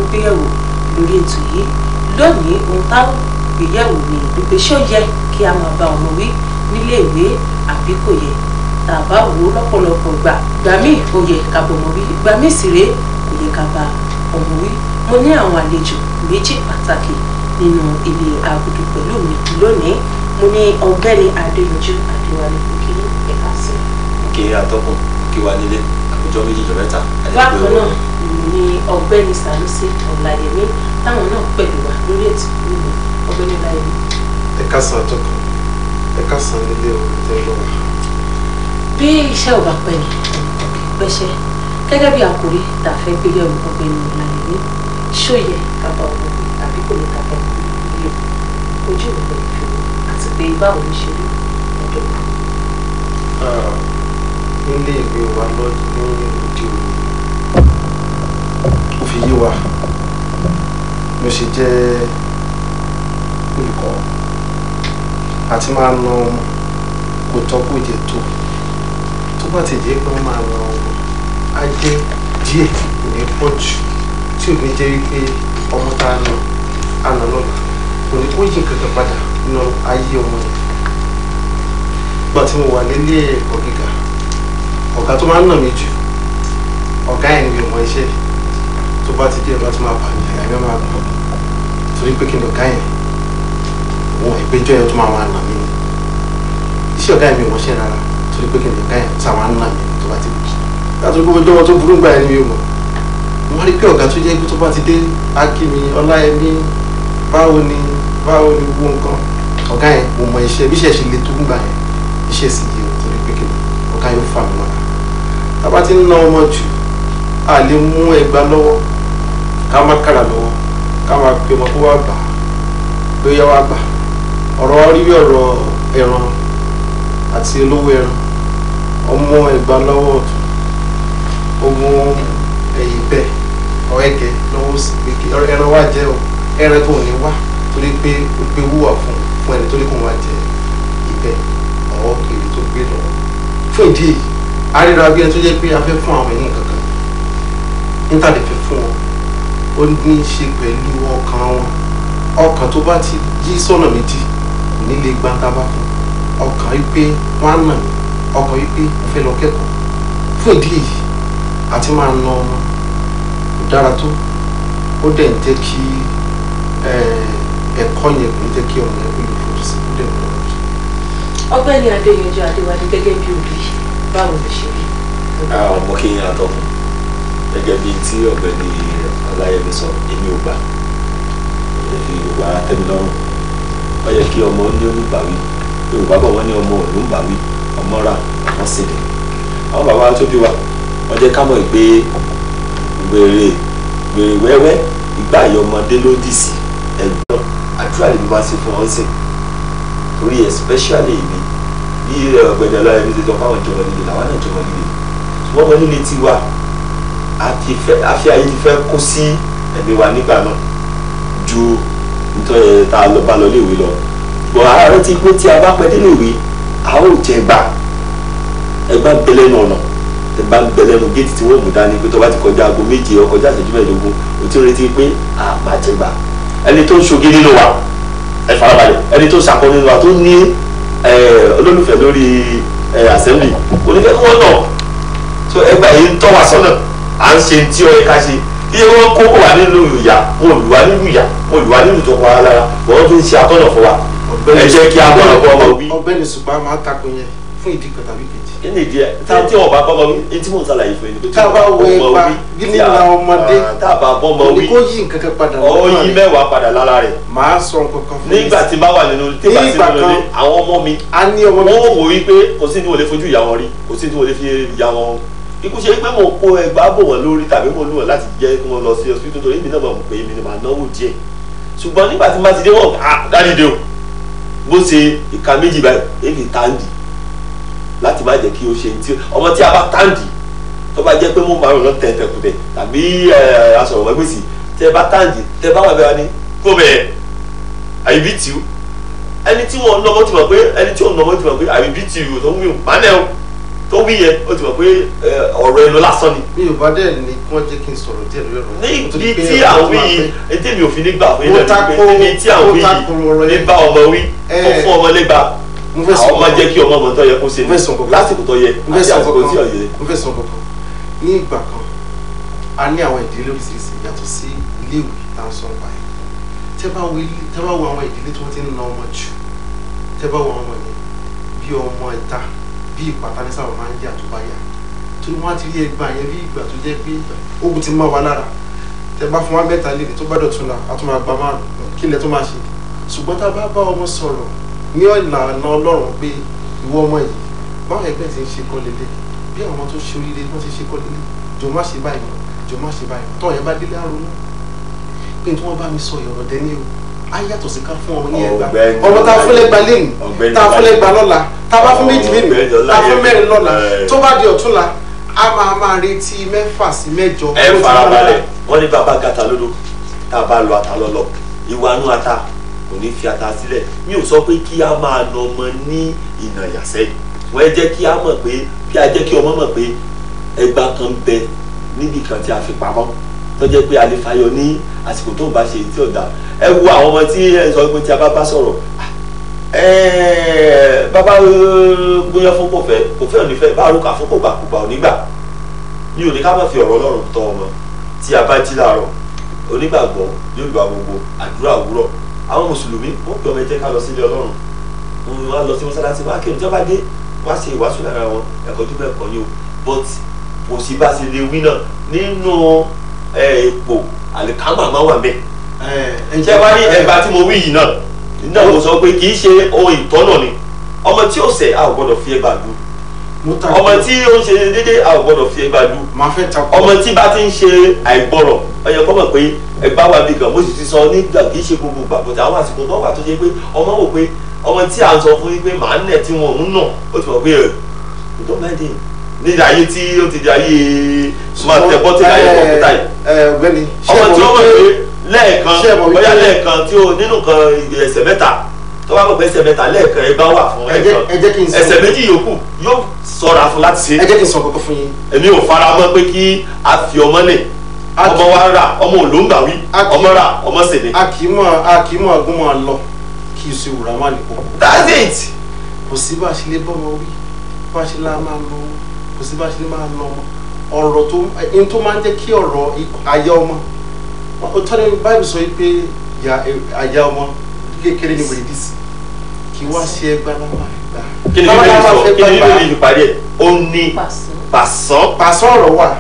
gbéyẹ̀wò lórí ètò yìí lónìí ohun táwọn gbéyẹ̀wò ni wípé ṣó yẹ kí a máa bá ọmọ wí nílé ìwé àbí kò yẹ tá a bá wò ó lọ́pọ̀lọpọ̀ gbà gbà míì ó yẹ ká bọ̀ ọmọ wí gbà míì sì rèé kò yẹ ká bá ọmọ wí mo ní àwọn àlejò méjì pàtàkì nínú ilé agudu pẹ̀lú mi lónìí mo ní ọ̀gbẹ́ni adéyanjú adéwálé òkè ẹ̀ka sí i kí atọ́kùn kí wà nílé àkójọ méjì jọ mẹ́ta. bákan náà ni ọ̀gbẹ́ni sanusi ọláyẹmí táwọn náà pẹ̀lú wa lórí ètò ìlú ọ̀gbẹ́ni ọláyẹmí. ẹ káàsán àtọkùn ẹ káàsán nílé orin tẹ lọ wá. bí iṣẹ́ ò bá pẹ́ ni pẹ́ṣẹ́ gẹ́gẹ́ bí àkòrí tá a fẹ́ gbé yẹ̀wò ọ̀gbẹ́ni ọláyẹmí ṣó yẹ kábà ọmọ wí àbí kò ní kábà ọmọ wí nílé ojú ìwé ìfowó àti pé báwo ló ṣe rí ọ̀dọ́ wa. nílé ìwé wa lọ ní òde òní ó fi yé wa ló ṣe jẹ́ olùkọ́ àti máa na ọmọ kò tọ́ kó jẹ́ tó tó bá ti jẹ́ pé wọ́n máa na ọmọ á jẹ́ díẹ̀ kò ní pọ̀ jù tí ò ní jẹ́ wípé ọmọ tá a nà á nà lọ́la kò ní kó yí kankan padà nínú ayé ọmọ yẹn nígbà tí mo wà nílé ẹ̀kọ́ gíga ọ̀gá tó máa ń nà mí jù ọ̀gá ẹ̀ ń bí ọmọ iṣẹ́ tó bá ti dé ẹ̀ bá ti máa bà ní àyà mi máa gbọ́ torí pé kí ni ọ̀gá yẹn òun ìgbẹ́jọ́ yẹn tó máa máa nà mí ni iṣẹ́ ọ̀gá yẹn mi ò mọṣẹ́ rárá torí pé kí ni ọ̀gá yẹn tó máa ń nà mí tó bá ti bì látọ̀ gbogbo ọjọ́ wọn tó burú gbà yẹn mi ò mọ̀ wọ́n rí pé ọ̀gá tó jẹ́ pé tó bá ti dé akíní ọláyẹmí báwo ni báwo ni gbogbo nǹkan ọ̀gá yẹn mo mọ iṣẹ́ bí iṣẹ́ ṣe le tó ń gbà yẹn iṣẹ́ sì yé o torí pé kí ni ọ̀gá yóò fà mí mọ́ra tábà ti ń ná ọmọ jù a lè mú ẹgbàá lọ́wọ́ ká má kára lọ́wọ́ ká má pe ọmọ kó wá gbà á pé yá wá gbà ọ̀rọ̀ rí bí ọ̀rọ̀ ẹran àti olówó ẹran ọmọ ẹgbàá lọ́wọ́ ọ̀tún ọmọ ẹ̀yìn bẹ́ẹ̀ ọ̀ẹ́gẹ́ lọ́wọ́ sí pé kí ẹran wá jẹ́ o ẹran tó ní wá torí pé ó gbé wúwà fún fún ẹni tó ní kó wá jẹ ìbẹ́ ọ̀ọ́ èrè tó gbé lọ́wọ́ fún ìdí èyí àríra bí ẹni tó jẹ́ pé a fẹ́ fún àwọn ènìyàn kankan níta lè fẹ́ fún wọn ó ní í ṣe pẹ̀lú ọkàn wọn ọkàn tó bá ti yí sọ́nà méjì kò ní lè gbá tábà fún ọkàn wípé wọ́n á nà mí ọkàn wípé mo fẹ́ lọ kẹ́kọ̀ọ́ fún ìdí èyí àti máa na ọmọ kò dára tó ó dẹ̀ ń jẹ́ kí ẹ̀kọ́ yẹn kò ní jẹ́ kí ọmọ yẹn kó lè fojú sí kó dẹ̀ ń lọ. ọ̀gbẹ́ni adéyanjú adéwálé gẹ́gẹ́ bí òbí báwo ló ṣe rí. àwọn ọmọ kí n atọ́kùn gẹ́gẹ́ bíi tí ọ̀gbẹ́ni ọláyẹmí sọ èmi ò gbà èmi ò gbà tẹ́mi lọ́rùn ó yẹ kí ọmọ ní olùbáwí yorùbá bọ̀ wọ́n ní ọmọ òlù ń báwí ọmọ rà ọmọ sílẹ̀ àwọn bàbá tó bí wa wọ́n jẹ́ ká mọ̀ pé wèrè wèrè wẹ́wẹ́ ìgbà àyọ̀ ọmọdé ló dì sí ẹ̀gbọ́n àdúrà lè wá sí fún ọ́n sìn torí especially èmi bí ọ̀gbẹ́ni ọláyẹmí ti sọ fáwọn ìjọba nílé làwọn náà ìjọba nílé ṣùgbọ́n ọmọ nílé tiwa àti fẹ́ àfi ayé ti fẹ́ kó sí ẹ̀mí wa nígbà náà ju nítorí tá a lọ bá lọ léèwé lọ bọ̀ ara rẹ ti pé tí a bá pẹ́ délé ìwé a ó jẹ gbà ẹgbà ń bẹ lẹ́nu ọ̀nà ẹgbà ń bẹ lẹ́nu géètì tí wọ́n mú dání pé tó bá ti kọjá aago méje ó kọjá ìṣẹ́jú mẹ́ẹ̀ẹ́dógún o ti retí pé a máa jẹ gbà ẹni tó ń ṣoge nínú wa ẹ farabalẹ̀ ẹni tó ń ṣàkọ nínú wa tó ní olólùfẹ́ lórí assembly onífẹ́ kí wọ́n nà so ẹgbà yìí ń tọ́ wa sọ́nà à ń ṣe tí ó yẹ ká ṣe iye wọn kó wà nínú ìyà wọn ò lù wá nínú ìyà wọn ò lù wá nínú tó pa á lára wọn fi ń ṣe àtọ́nà fún wa ẹ jẹ́ kí a bọ̀ lọ́kọ́ ọmọ wí. ọ̀gbẹ́ni ṣùgbọ́n máa takò yẹn fún ìdí kan tàbí kejì. kí ni ìdí ẹ tá tí wọn bá bọ́mọ wí etí mò ń ṣàlàyé fún ẹni pé tí tá a bá wọn wọ bá ipa bọ́mọ wí gíní tí a- na ọmọdé ah, tá a bá bọ́mọ kò ní wí kó yí nǹkan kan padà ọ lọ́kàn yí rẹ̀. mẹ́wàá padà lára rẹ̀ màá sọ nǹkan kan fún nígbà tí bá wà nínú tí bá sí Nígbà nínú ilé kan- àwọn ọmọ mi a ní ọmọ wọn méjì ò wò wípé kò sí ní wọlé fojú ìyá wọn rí kò sí ní wọlé fi ìyá wọn ikú ṣe pé mo kó ẹgbàá bò wọn lórí tàbí mo lù wọn láti jẹ́ kí wọ́n lọ sí hospital torí èmi náà mọ̀ pé èmi ni màá náwó díẹ̀ ṣùgbọ́n nígbà tí má ti dé wọn ah dáàdi dé o bó ṣe ìka méjì báyìí èmi táǹdì láti má jẹ́ kí o ṣe ti ọmọ tí a bá táǹdì tó bá jẹ́ pé mo máa rò lọ tẹ̀ tẹ̀kùtẹ̀ tàbí aṣọ̀rọ̀ mọ́gbèsì tẹ bá táǹdì tẹ bá wà bẹ́ẹ̀ wá ní kó bẹ́ẹ̀ àyíbí tì ó ẹni tí wọn nọmọ ti mọ̀ pé ẹni tí wọn nọmọ ti mọ̀ pé àyíbí tì ó tó ń wíwò má nẹ o tó wí yẹn ó ti mọ̀ pé ẹ, ọ̀rọ̀ ẹnu lásán ni mi ò bá dẹ̀ ní kí wọ́n jẹ́ kí n sọ̀rọ̀ díẹ̀ lórí ọ̀rọ̀ ní Mo ti ibi pé tí ọ̀rọ̀ àwọn tó máa yìí pẹ́. ètè mi ò fi nígbà fún Mo yín tako- lẹ́nu níbi tí àwọn mo tako ọ̀rọ̀ yìí yẹn. ní bá ọmọ wí Eh. ó fún ọmọ lẹ́gbàá mo fẹ́ sọ àwọn máa jẹ́ kí ọmọ ọmọ tó yẹ kó ṣe Mo fẹ́ sọ kankan. lásìkò tó yẹ mo fẹ́ àti sọ àsìkò tí ò kankan yẹ. mo fẹ́ sọ kankan ní ìgbà kan a ní àwọn ìdílé oríṣiríṣi yàtọ̀ sí iléèwé tá à ń sọ nípa ẹ̀ tẹ́ bá wo ilé tẹ́ bá wo àwọn ìdílé tí wọ́n ti ń na ọmọ jù tẹ́ bá wo ọmọ yẹn bí ọmọ ìta bí ìpàtà ní sábà máa ń yà tó bá yà torí wọ́n á ti rí ẹgbà yẹn bí ìgbà tó jẹ́ pé ogun ti máa wà lára tẹ́ bá fún wa mẹ́ta lè tó bá dọ̀tún la a tún máa gba márùn kí ilẹ̀ tó máa ṣe ṣùgbọ́n tá a bá bá ọmọ sọ̀rọ̀ ní ìlànà ọlọ́run pé ìwọ ọmọ yìí báwọn ẹgbẹ́ ti ń ṣe kọ́ lélẹ̀ bí àwọn tó ṣe oríire wọ́n ti ṣe kọ́ lélẹ̀ jọ má ṣe báyìí mọ́ jọ má ṣe báyìí mọ́ tọ́ yẹn bá délé àrùn pé tí wọ́n bá mi sọ ìrọ̀ dẹ́ni o á yàtọ̀ sí ká fún ọmọ ní ẹgbà Ọ̀gbẹ́ni ọmọ tá a fún lẹ́gba lẹ́nu Ọ̀gbẹ́ni tá a fún lẹ́gba lọ́la tá a bá fún méjì lẹ́nu Ọ̀gbẹ́ni tá a fún mẹ́rin lọ́la Ọláyẹmí. tó bá di ọ̀túnla a máa máa retí mẹ́fà sí mẹ́jọ ẹ ló ti farabalẹ̀ lọ́la. wọ́n ní bàbá gata lódò tá a bá lọ ata lọ́lọ́ ìwà nú ata kò ní fi ata sílẹ̀ mi ò sọ pé kí a máa nà ọmọ ní ìnà yàsẹ́ wọ́n ẹ jẹ́ kí a mọ̀ pé kí a jẹ́ kí ọmọ mọ̀ pé ẹgbà kan bẹ níbi kan tí a fi pamọ́ tó jẹ́ pé a lè fayọ ní àsìkò tó ń bá ṣe èyí tí ò dáa ẹ wo àwọn ọmọ tí ẹ sọ pé tí a bá bá sọ̀rọ̀ ẹ bàbá gbóyán fún kò fẹ́ kò fẹ́ ò ní fẹ́ bá arúgbó fún kò gbà kò gbà ò ní gbà mi ò ní ká má fi ọ̀rọ̀ ọlọ́run tọ́ ọmọ tí a bá jí láàárọ̀ onígbàgbọ́ yóò gba gbogbo àdúrà òwúrọ̀ àwọn mùsùlùmí wọ́n pè ọmọ ẹ jẹ́ ká lọ sílé ọlọ́run wọ́n á lọ sí mọ́sálásí wọ́n á kí ọjọ́ bá dé wọ́n á ṣe ìwàásù lára wọn ẹ̀kọ́ tó bẹ́ẹ̀ kọ́ ni o but kò sí bá ṣe lè wí náà nínú ipò àlìkámà máa wà mẹ́ ẹ ṣé wá ní ẹgbà tí mo wí yìí náà náà mo sọ pé kì í ṣe ohun ìtọ́nà ni ọmọ tí ó ṣẹ̀ a ò gbọ́dọ̀ fi ẹgbà dù mo ta ọmọ tí ó ń ṣe déédéé a ò gbọ́dọ̀ fi ẹgbà dù máa fẹ́ ta ọmọ tí bá ti ń ṣe àìgbọràn ọyọ kọ́ mọ̀ pé ẹgbà wà bí gan mo sì ti sọ nígbà kì í ṣe gbogbo gbà bó ti àwọn àsìkò tó wà tó ṣe pé ọmọ wò pé ọmọ tí à ń sọ fún yín pé màá nẹ̀ tí wọn ò ń nà ó ti mọ̀ pé ẹ̀ kò tó máa dé ní ayé tí ó ti di ayé máa tẹ bọ́tì láyé kọ̀ọ̀pútà yìí ẹ ọ̀gbẹ́ni ọmọ tí ó mọ̀ pé lẹ́ẹ̀kan ṣé ẹ mọ̀ wípé- bóyá lẹ́ẹ̀kan tí ó nínú kan ẹsẹ̀ mẹ́ta tó bá mọ̀ pé ẹsẹ̀ mẹ́ta lẹ́ẹ̀kan ẹ bá wà fún ẹ jẹ́- ẹ̀kan ẹ jẹ́ kí n sọ ẹsẹ̀ méjì yòókù yóò ṣọ́ra fún láti ṣe ẹ jẹ́ kí n sọ kọ́kọ́ fún yín èmi ò fara mọ́ pé kí a fi ọmọ lẹ̀ A kì- ọmọ wa rà ọmọ òlóńgbà wí A kì- ọmọ rà ọmọ sèlè. a kì í mọ̀ a kì í mọ̀ ọgbọ́n máa lọ kí iṣu ìwúrà má nìkó that's it. kò sí bá a ṣe lè bọ́mọ wí bá a ṣe lá máa lọ kò sí bá a ṣe lè máa lọ ọmọ ọ̀rọ̀ tó ẹni tó máa ń jẹ́ kí ọ̀rọ̀ ikọ̀- àyà ọmọ ó tọ́ ní báyìí sọ pé ya- àyà ọmọ kékeré ni wèrè dì sí kí wá ṣe ẹgbàá láwọn àgbà. kí ni bíbélì sọ kí ni bíbélì parí ẹ̀ ó ní pàṣẹ. pàṣán pàṣọ ọ̀rọ̀ wà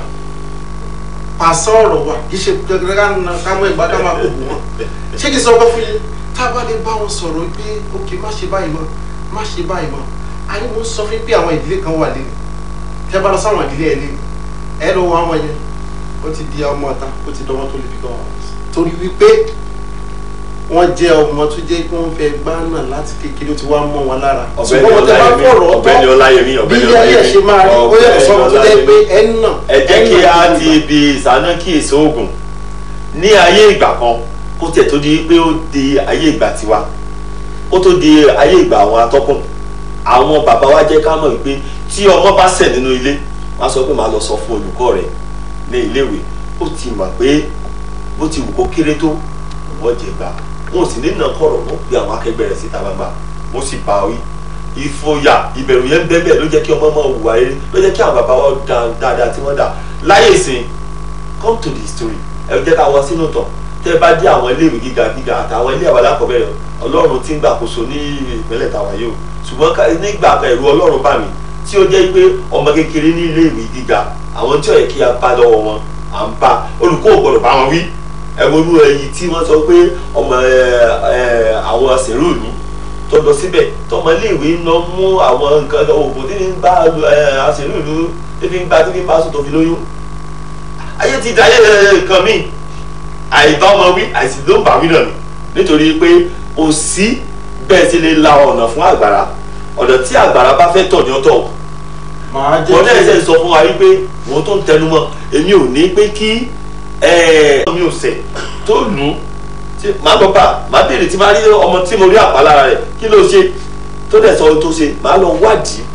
pàṣọ ọ̀rọ̀ wà kì í ṣe gẹ́gẹ́ ká mọ ìgbà ká máa kó bù wọn ṣé kì í sọ ọkọ fún yín tá a bá lè bá wọn sọ̀rọ̀ pé ok má ṣe báyìí mọ́ má ṣe báyìí mọ́ àní mo ń sọ fún yín pé àwọn ìdílé kan wà lẹ́nu tẹ́ bá lọ sáwọn ìdílé ẹ̀ lẹ́nu ẹ lọ wọ àwọn yẹn ó ti di ọmọ ọ̀tá ó ti dọmọ tó lè fi gan wọn torí wípé wọ́n jẹ́ ọmọ tó jẹ́ pé wọ́n fẹ́ gbá náà láti kékeré ó ti wá mọ́ wọn lára ọ̀gbẹ́ni ṣùgbọ́n wọ́n tẹ́ bá ọláyẹmí fọ̀rọ̀ ọ̀gbẹ́ni ọ̀tọ̀ ọláyẹmí bí ọ̀gbẹ́ni ilé ayé ẹ̀ ṣe máa rí ó yàtọ̀ sọ́mọ tó jẹ́ pé ẹ̀ ń nà ẹ jẹ́ kí a ẹ̀ ń nà ti ibi ìsáná kí èso oògùn ní ayé ìgbà kan kó tẹ̀ tó di pé ó di ayé ìgbà tiwa kó tó di ayé ìgbà àwọn atọ́kùn àwọn bàbá wa jẹ́ ká mọ̀ wípé tí ọmọ bá ṣẹ̀ nínú ilé wọ́n á sọ pé màá lọ sọ fún olùkọ́ rẹ̀ ní iléèwé ó ti mọ̀ pé bó ti wù kó kéré tó wọ́n jẹ gbà wọn ò sì ní nàkọ̀rọ̀ wọ́n pe àwọn akẹgbẹ́ rẹ̀ síta gbangba wọ́n sì bá wí ìfòyà ìbẹ̀rù yẹn bẹ́ẹ̀ bẹ́ẹ̀ ló jẹ́ kí ọmọ máa hùwà eré ló jẹ́ kí àwọn bàbá wa dá dáadáa tí wọ́n dà láyé ìsìn come to the story ẹ jẹ́ ká wọ sínú tán tẹ́ ẹ bá dé àwọn iléèwé gíga gíga àtàwọn ilé àwọn alákọ̀ọ́bẹ̀rẹ̀ ọlọ́run ti ń gbàkóso ní ìpínlẹ̀ tàwa yìí o ṣùgbọ́n ká- nígbà kan ẹ̀rù ọlọ́run bá mi tí ó jẹ́ pé ọmọ kékeré ní iléèwé gíga àwọn tí ó yẹ kí a bá lọ́wọ́ wọn à ń bá olùkọ́ ò gbọ́dọ̀ bá wọn wí ẹ̀wọ̀rú èyí tí wọ́n sọ pé ọmọ ẹ, ẹ, àwọn sẹ̀rú ìlú tó lọ síbẹ̀ tọmọ iléèwé ń lọ mú àwọn nǹkan oògùn tí ń bá àṣẹrú ìlú tí fi ń gba tí fi ń bá sùn tó fi lóyún ayé ti da ayé nǹkan míì àìbá ọmọ wí àìsí ló ń bá wí náà ni nítorí pé kò sí bẹ́ẹ̀ ti lè la ọ̀nà fún àgbàrá ọ̀nà tí àgbàrá bá fẹ́ tọ̀ ní ọ̀tọ̀ màá jẹ́ wọ́n náà ṣe kí sọ fún wa wípé wọ́n tó ń tẹnu mọ́ èmi ò ní pé kí mi ò sẹ̀ tó lù ú tí màá lọ bá màá béèrè tí màá rí ọmọ tí mo rí àpá lára rẹ̀ kí ló ṣe tó dẹ̀ sọ ohun tó ṣe màá lọ wádìí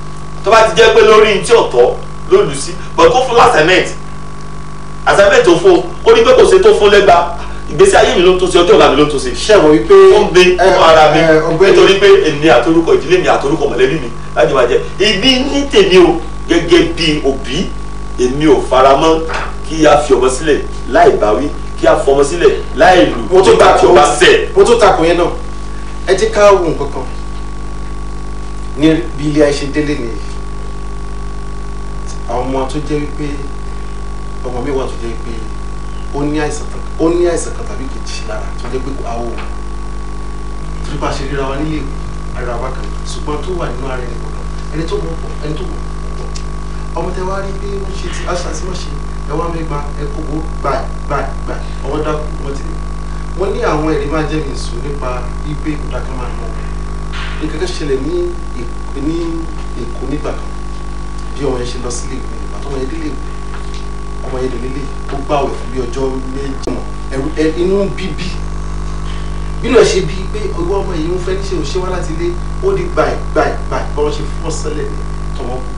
tó bá ti jẹ́ pé lórí tí ọ̀tọ̀ ló lù sí but kó fún assignment assignment tó fún ó ní pé kò ṣe tó fún lẹ́gbàá ìgbésí ayé mi ló ń tó ṣe ọjọ́ ọ̀la mi ló ń tó ṣe ṣẹ̀wọ̀n wípé fún mi ẹ, fún ara mi ẹ, ọ̀gbẹ́ni nítorí pé èmi àtorúkọ ìdílé mi àtorúkọ mọ̀lẹ́bí mi láti máa jẹ ibi ní tèmi o gẹ́gẹ́ bí òbí èmi ò faramọ́ kí a fi ọmọ sílẹ̀ láì báwí kí a fọmọ sílẹ̀ láì lù mo tún nígbà tí takò ó bá ṣẹ̀. mo tún takò yẹn náà ẹ jẹ́ ká wo nǹkan kan ní bí ilé ayé ṣe délé nìyí àwọn ọmọ tó jẹ́ wípé ọmọ mi wà tó jẹ́ wípé ó ní àìsàn kan ó ní àìsàn kan tàbí kejì lára tó jẹ́ pé àwọn ò torí bá a ṣe ríra wa nílé ìwé ara wa kan ṣùgbọ́n tó wà nínú ara ẹni kọ̀ọ̀kan ẹni tó mọ̀ pọ̀ ẹni tó mọ̀ pọ̀ ọmọ tẹ wá rí bí wọ́n ṣe ti aṣọ àti wọ́n ṣe ẹ wá mẹ́gbà ẹ kó gbó gbà gbà gbà ọwọ́ dákú wọ́n ti lè wọ́n ní àwọn ẹ̀rí máa jẹ́ mi sùn nípa wípé ìkúdà kan máa nà wọ́n nǹkan kan ṣẹlẹ̀ ní Èkó- ní Èkó nígbà kan bí ọmọ yẹn ṣe lọ sílé ìwé nígbà tó ọmọ yẹn délé ìwé ọmọ yẹn délé ó gbààwẹ̀ fún bí ọjọ́ méjì mọ̀ ẹ̀rù ẹ inú ń bí bí bínú ẹ ṣe bí pé ọwọ́ ọmọ yìí ń fẹ́ níṣẹ́ òṣè wá láti ilé ó di gbàì gbàì gbàì bọ́n ṣe fọ́ sẹ́lẹ̀ ní tọmọ kù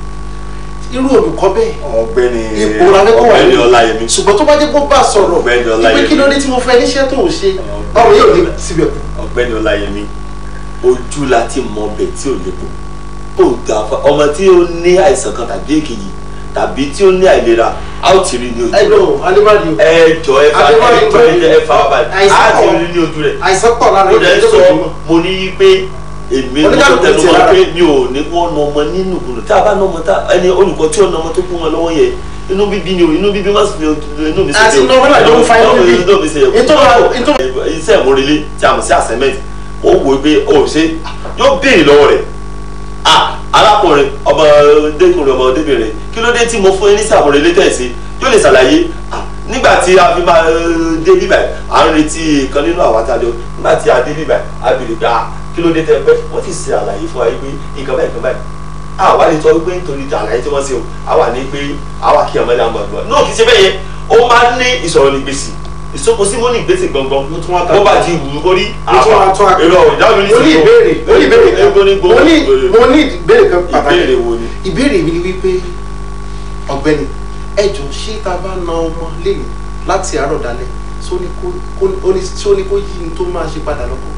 irú olùkọ́ bẹ́ẹ̀ ọ̀gbẹ́ni ipò rárẹ́kọ̀ wà ọ̀gbẹ́ni ní ọláyẹmí ṣùgbọ́n tó bá jẹ́ kó bá sọ̀rọ̀ Ọ̀gbẹ́ni ìpè Ọláyẹmí. kí ló dé tí mo fẹ́ níṣẹ́ tó ń ṣe ọmọ yóò ní síbẹ̀ kù. ọ̀gbẹ́ni ọláyẹmí ojú la ti mọ ọbẹ̀ tí ò lépo ó ga fa ọmọ tí ó ní àìsàn kan tàbí èkejì tàbí tí ó ní àìlera a ó ti rí ní ojú ẹ rẹ̀ lọ alibadi o ẹ jọ ẹ fa Adébáyọ̀ ẹ jọ ẹ jẹ ẹ fa wá balẹ̀ Àìsàn a ti pọ̀. rí ní ojú rẹ̀ àìsàn pọ̀ lára ó dẹ̀ ìjọba sọ ìjọba mo ní pé èmi mo Oníkàlùkù tẹnu ti mọ́ rárá. pé mi ò ní wọ́n nà ọmọ nínú ìgbòho tí a bá nà ọmọ tá ẹni olùkọ́ tí ó nà ọmọ tó kú wọn lọ́wọ́ yẹ inú bíbí ni o inú bíbí má sì fi inú mi Àti inú ọmọ náà ló ń fa inú bíbí. inú mi ṣe Ìtọ́- ìtọ́- iṣẹ́ ìmúrelé tí a mọ̀ sí assignment ó wò ó pé o ò ṣe yóò béèrè lọ́wọ́ rẹ̀ ah arákùnrin ọmọ ọdẹkùnrin ọmọ ọdẹbìnrin kí ló dé tí mo fún yín ní sàmúrelé tẹ̀sí yóò lè ṣàlàyé ah nígbà tí a fi máa eh, dé bíbà à ń retí kan nínú àwọn àtàlẹ́ o nígbà tí a dé bíbà a bèrè pé ah kí ló dé tẹ pẹ́ wọ́n ti ṣe àlàyé fún wa yìí pé nǹkan báyìí nǹkan báyìí a wà ní tọ́ wípé nítorí àlàyé tí wọ́n ṣe o a wà ní pé a wà kí ọmọdé àwọn àgbà náà kì í ṣe bẹ́ẹ̀ yẹn ó máa ń ní ìsọ̀rọ̀ nígbèsì ìsopọ̀ sí mọ́ ní ìgbésẹ̀ gbọ̀ngbọ̀n Mo tún wá ta- bó bá ti wù ú kórí Mo tún wá tún wá- èrò ìdáhùn ní mo ní ìbéèrè mo ní ìbéèrè kan Ego ní gbogbo mo ní mo ní ìbéèrè kan pàtàkì ìbéèrè wo ni. ìbéèrè mi ni wípé ọ̀gbẹ́ni ẹ jọ ṣé tá a bá na ọmọ lẹ́yìn láti àárọ̀ dalẹ́ ṣó ní kó kó- ó ní ṣó ní kó yí ní tó máa ṣe padà lọ́kọ̀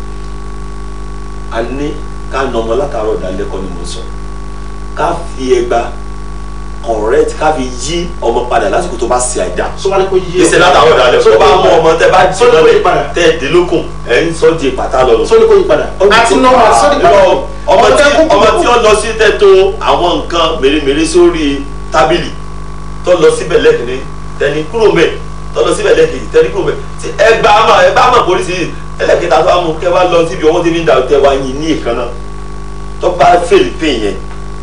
a ní ká nà ọmọ látàárọ̀ dalẹ́ kọ́ ni mo sọ ká fi ẹgba correct ká fi yí ọmọ padà lásìkò tó bá ṣe àìdá ṣó wá ní kó yí ìṣe látàárọ̀ dalẹ́ tó bá mú ọmọ tẹ bá jí Sọ ní kó yí lọ́lẹ̀ padà. tẹ ẹ̀dín lókun ẹ̀ ń sọ di ìpàtà lọ́nà. ṣó ní kó yí padà àti nọ́ọ̀mà sọ́ọ̀dì padà Irọ́, ọmọ tí tẹ́ kúkú ọmọ kúkú. tí ó lọ sí tẹ́tò àwọn nǹkan mèremère sórí tábìlì tó lọ síbẹ̀ lẹ́kìnní tẹni kúrò mẹ́ tó lọ síbẹ̀ lẹ́kìnní tẹni kúrò mẹ́ tí ẹ gbà á mọ̀ ẹ bá mọ̀ polisi ẹlẹ́kìnní tó wà mú kẹ́ wá lọ síbi ọwọ́ tí mi ń da tẹ wá yín ní ìkànnà tó bá fèlè pè yẹn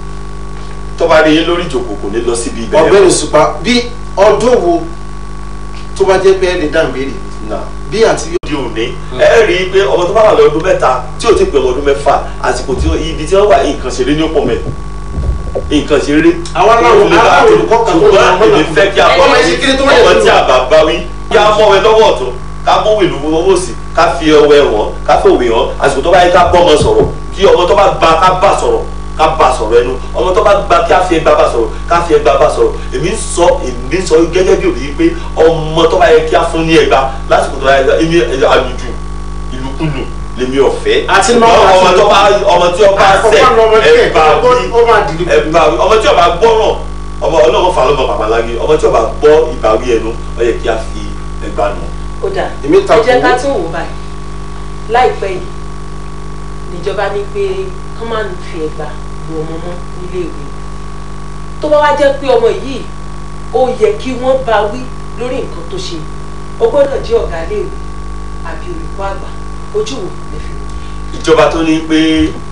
tó bá rí yín lórí ìjòkó kò ní lọ síbi ibẹ̀ ọ̀gbẹ́ni Òṣùpá bí ọdún wo tó bá jẹ́ pé ẹ lè dá ìbéèrè náà bí àti di òní ẹ rí i pé ọmọ tó bá wà lọ́dún mẹ́ta tí ò ti pè ọmọ ọdún mẹ́fà àsìkò tí ó- ibi tí wọ́n wà nǹkan ṣeré ní ọ̀pọ̀ mẹ́ nǹkan ṣeré. Àwọn aláwọ̀- Ìlú bá- aláwọ̀ olùkọ́ kan tó ṣùgbọ́n lọ mọ́nà èmi fẹ́ kí a ọmọ ẹ ṣe kéré tó wáyé ọmọ lójú. tí a bá bá wí kí a mọ̀ ẹ lọ́wọ́ ọ̀tún ká mọ̀ wèlú owó sí ká fi ọwọ́ ẹ wọ̀n ká fi òwe hàn àsìkò tó bá yẹ ká bọ́ ọmọ sọ̀rọ̀ kí ọmọ tó bá gba ká bá sọ̀rọ̀ ká bá sọ̀rọ̀ ẹnu ọmọ tó bá gba kí a fi ẹgbà bá sọ̀rọ̀ ká fi ẹgbà bá sọ̀rọ̀ èmi ń sọ èmi ń sọ gẹ́gẹ́ bí òbí pé ọmọ tó bá yẹ kí a fún ní ẹgbà lásìkò tó bá yẹ èmi àlùjù ìlúkulù lèmi ọ̀fẹ́ Àti Ṣùgbọ́n náà- ọmọ tó bá ọmọ tí ọba Àkọ́kọ́ ní ọmọ sẹ díẹ̀, ẹgbà bí ó máa dìlú. ẹgbà bí ọmọ tí ọba gbọ́ràn ọmọ ọlọ́run fà lọ́mọ babalági ọmọ tí ọba gbọ́ ìbáwí ẹnu ó yẹ kí a fi ẹgbà nù. ó dà Èmi ẹ takò. jẹ́ ká tún wò báyìí láìpẹ́ yìí níjọba ní pé kán máa ń fi ẹ̀gbà lu ọmọ mọ́ nílé ìwé tó bá wá jẹ́ pé ọmọ yìí ó yẹ kí wọ́n bá wí lórí nǹkan tó ṣe ó gbọ́dọ̀ jẹ́ ọ̀gá iléèwé àbí olùkọ́ àgbà ojú wo lè fi wò. ìjọba tó ní pé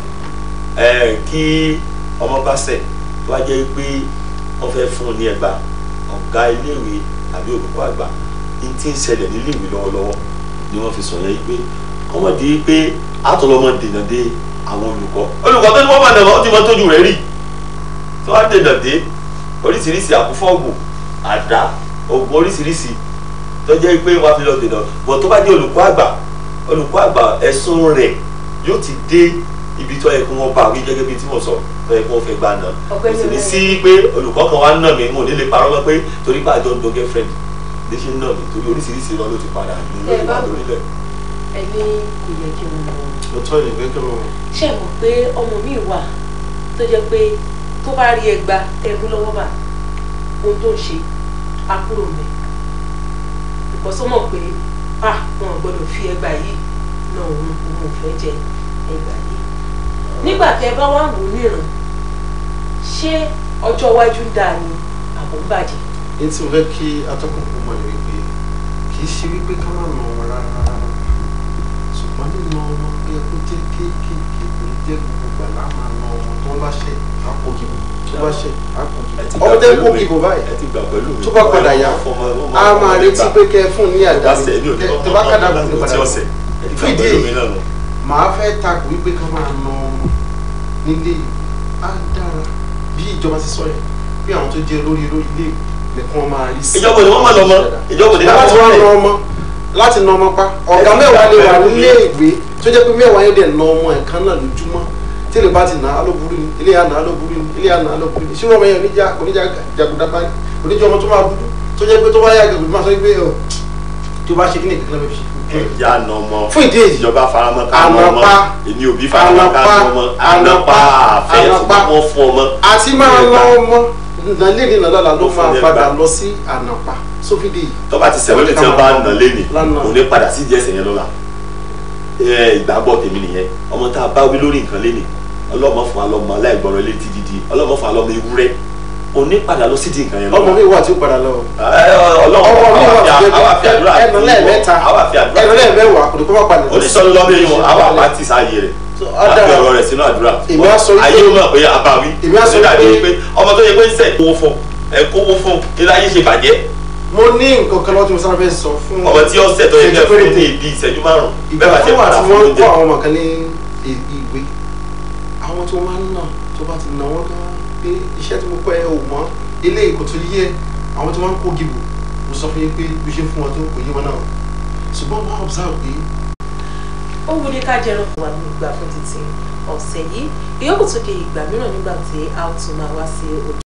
ẹ kí ọmọ bá ṣẹ̀ tó wá jẹ́ pé wọ́n fẹ́ fún un ní ẹgbà ọ̀gá iléèwé àbí olùkọ́ àgbà ní tí ń ṣẹlẹ̀ nílé ìwé lọ́wọ́lọ́wọ́ ni wọ́n fi sọ yẹn pé kọ́mọ̀dé pé àtọ̀lọ́mọ dènà dé àwọn olùkọ́ olùkọ́ tó ní wọ́n máa dàgbà ó ti mọ tójú rẹ̀ rí tí wọ́n á dènà dé oríṣiríṣi àkúfọ́ọ̀gù àdá oògùn oríṣiríṣi tó jẹ́ pé wọ́n á fi lọ dènà bọ̀ tó bá jẹ́ olùkọ́ àgbà olùkọ́ àgbà ẹ̀sùn rẹ̀ yóò ti dé ibi tó yẹ kí wọ́n bá wí gẹ́gẹ́ bí tí mo sọ tó yẹ kí wọ́n fẹ́ gbà náà kò Ọ̀gbẹ́ni sì ní Ọlẹ́yẹ. sí pé olùkọ́ kan wá nà mí mo ní lè parọ́ mọ́ pé torí pé àjọ ń do girlfriend ní ṣe ń nà mí torí oríṣiríṣi irọ́ ló ti padà ní Tẹ́ ẹ lórí bá wa wò. lórílẹ̀ ẹni kò yẹ kí n mọ òótọ́ ni gẹ́gẹ́ ló ṣe mọ̀ pé ọmọ mi wà tó jẹ́ pé tó bá rí ẹgba tẹ̀mú lọ́wọ́ bá ohun tó ń ṣe á kúrò mẹ́ ìkọ́sọ́ mọ̀ pé à wọn ò gbọ́dọ̀ fi ẹgba yìí náà òun òun ò fẹ́ jẹ ẹgba yìí nígbà tẹ́ bá wà wò níran ṣé ọjọ́ iwájú ń dáa ni àbò ń bàjẹ́ ní tí mo fẹ́ kí atọ́kùn kó mọ̀ ní wípé kì í ṣe wípé ká má nà ọmọ rárá rárá ṣùgbọ́n nínú ọmọ bí ẹ kó jẹ́ kéékèèké kò ní jẹ́ gbogbo gbà láà máa nà ọmọ tó bá ṣẹ̀ á kó kíbo tó bá ṣẹ̀ á kó ẹ ti kíbo gbà ọmọ tẹ́ pẹ̀lú kó mi. kíbo báyìí ẹ ti gbà pẹ̀lú mi tó bá padà yá Ọmọ- ọmọ- a ọmọ máa lè retí gbà. pé kẹ́ ẹ fún ní àdá Bá ṣe èmi ò ní tó bá kàdá kò ní ọmọ padà tí wá. ọ̀sẹ̀ ẹ ti gbà Fún ìdí pẹ̀lú èyí, mi náà nù. màá fẹ́ takò wípé ká máa nà ọmọ nílé á dára bí ìjọba ti sọ yẹn bí àwọn tó jẹ́ lórí lórí ilé nìkan máa rí sí. ìjọba ni wọ́n máa lọ mọ́ ìjọba ni láti wá wọ́n na máa ọmọ láti na ọmọ pa ọ̀gá mẹ́wàá lè wà nílé ìwé tó jẹ́ pé mẹ́wàá yẹn dẹ̀ na ọmọ ẹ̀kan náà lójúmọ́ tí lè bá ti nà á ló burú ni ilé yà nà á ló burú ni ilé yà nà á ló burú ni ṣé ọmọ yẹn oníjà oníjà jàgùdà báyìí oníjà ọmọ tó máa dúdú tó jẹ́ pé tó bá yà gàgùdà máa sọ pé ọ tó bá ṣe kí ni kankan lọ́wọ́ fi ṣe. ìyá àna ọmọ fún ìdí èyí ìjọba faramọ́ ká ná ọmọ Ànàpá. èmi ò bí faramọ́ ká ná ọmọ ànàpá àfẹ́ Ànàpá. ṣùgbọ́n wọ́n fún ọmọ. àti máa Ilé na ẹgbàá. ọmọ nàlẹ́ ní nàlọ́la ló Ló fún máa ní padà ẹgbàá. lọ sí ànàpá sófìdí yìí. tó bá ti sẹ̀wọ́n lè tí wọ́n bá nà lẹ́nì Lánàá. kò ní padà sí díẹ̀ sẹ̀yìn lọ́la Ẹ, ìgbàgbọ́ tèmi nìyẹn ọmọ tá a bá wí lórí nǹkan lẹ́nì ọlọ́mọ fún alọ́mọ aláìgbọràn létí dídí ọlọ́mọ fún alọ́mọ ewúrẹ́ kò ní padà lọ sí di nǹkan yẹn ọmọ mi wà tí ó padà lọ. Ẹ, ọlọ́run ọmọ mi wà tí àwa fi àdúrà ó ẹnu lẹ́ẹ̀mẹ́ta àwa fi àdúrà ẹnu lẹ́ẹ̀mẹ́wàá kò ní kó má padà lọ sí. onísọ̀nù lọ́mọ yìí wọn àwa pàtì sáàyè rẹ̀ àti ọ̀dà ọ̀rọ̀ rẹ̀ sínú àdúrà Èmi á sọ wípé- ayé ó mọ̀ pé àbáwí Èmi á sọ Ó dàbí wípé- pé ọmọ tó yẹ pé ń sẹ̀ kówó fún ẹ kówó fún ilé ayé ṣe bàjẹ́ mo ní nǹkan kan lọ́wọ́ tí mo sábà fẹ́ sọ fún ọmọ tí ó sẹ̀ tó yẹ kẹ́ fún Security. ní ibi ìṣẹ́jú márùn-ún ìgbà bẹ́ẹ̀ bá tó tẹ̀ wà padà tí fún wọ́n oúnjẹ kọ́ àwọn ọmọ kan ní i- ìwé àwọn tí wọ́n máa ń nà tó bá ti nà wọ́n gan pé iṣẹ́ tí mo kọ́ ẹ ò mọ́ ilé ìkò tó yẹ àwọn tí wọ́n ń kó gìbò mo sọ fún yín pé bí ṣe ń fún wọn tó kò yé wọn náà ṣùgbọ́n wọ́n á observe pé ó wù ní ká jẹran fún wa ní ìgbà fún títí ọ̀sẹ̀ yìí ìyókù tó di ìgbà mìíràn nígbà tí a ó tún máa wá sí ojú